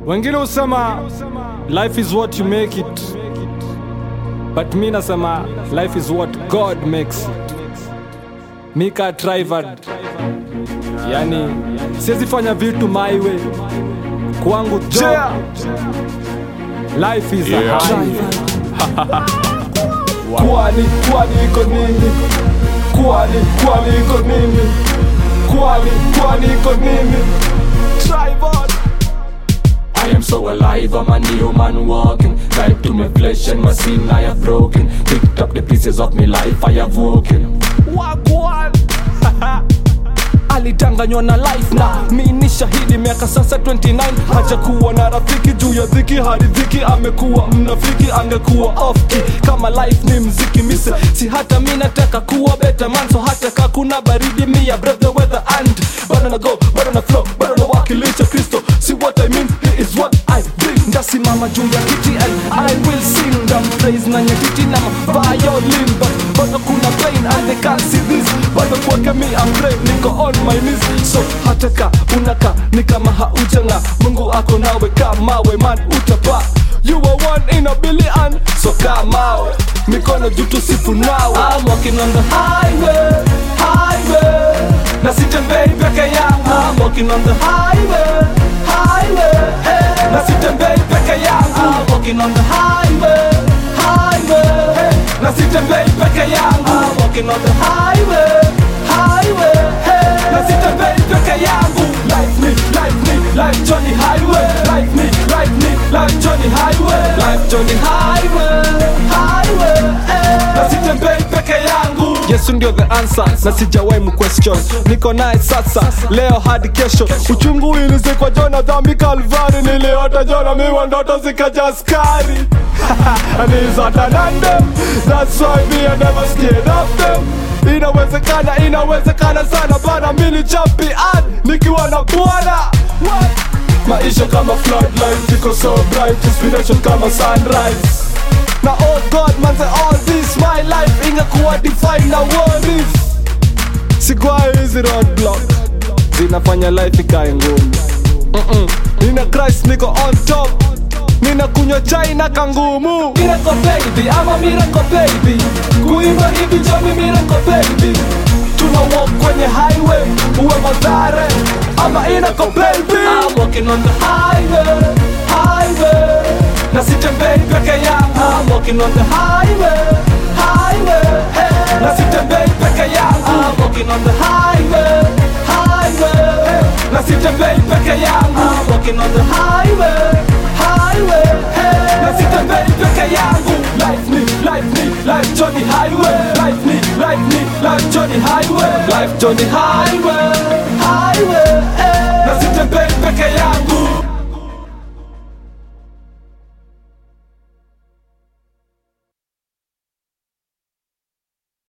Wengine husema life is what you make it, but mi nasema life is what God makes it. Mika Trivard, yani siwezi fanya vitu my way, kwangu job Yeah. life is Yeah. a highway. Kwani, kwani iko nini? Kwani, kwani iko nini? Kwani, kwani iko nini? Tribal. I am so alive, I'm a new man walking Life to my flesh and my sin I have broken Picked up the pieces of my life I have woken Wagwan. alidanganywa na life na mi ni shahidi miaka sasa 29 hajakuwa na rafiki juu ya dhiki hadi dhiki amekuwa mnafiki angekuwa ofki kama life ni mziki mise si hata mi nataka kuwa better man so hata ka kuna baridi mi ya brave the weather and bado na go bado na flow bado na wakilisha kristo see what i mean he is what i bring ndasimama juu ya kiti and i will sing them praise na nyakiti na violin but bado kuna pain and they can't see this bado kwake mi I'm brave niko on my knees so hata ka unaka ni kama haujanga mungu ako nawe kamawe man utapa you are one in a billion so kamawe mikono juu tusifu nawe I'm walking on the highway highway na sitembei peke yangu I'm walking on the highway highway hey. na sitembei peke yangu I'm walking on the highway highway hey. na sitembei peke yangu I'm walking on the highway highway hey. na sitembei peke yangu life me life me life Johnny highway life me life me life Johnny highway life Johnny highway highway hey. na sitembei peke yangu yesu ndio the answer na sijawahi mquestion niko naye sasa leo hadi kesho uchungu ilizikwa jona dhambi kalvari niliota jona miwa ndoto zikaja askari and he's not an under that's why me I never scared of them inawezekana inawezekana sana bana mini champion nikiwa na bwana What? maisha kama floodlight iko so bright inspiration kama sunrise na oh god man say all this my life ingekuwa define na worries sigwai hizi roadblock zinafanya life ikae ngumu Mm-mm. nina christ niko on top nina kunywa chai na kangumu miracle baby ama miracle baby kuimba hivi jomi miracle baby tuna walk kwenye highway uwe madhare ama inako baby I'm walking on the highway highway na sitembei peke yangu I'm walking on the highway highway hey. na sitembei peke yangu I'm walking on the highway highway hey. na sitembei peke yangu I'm walking on the highway highway hey. na sitembei peke yangu life me life me life Johnny highway life me life me life Johnny highway life Johnny highway highway hey. na sitembei peke yangu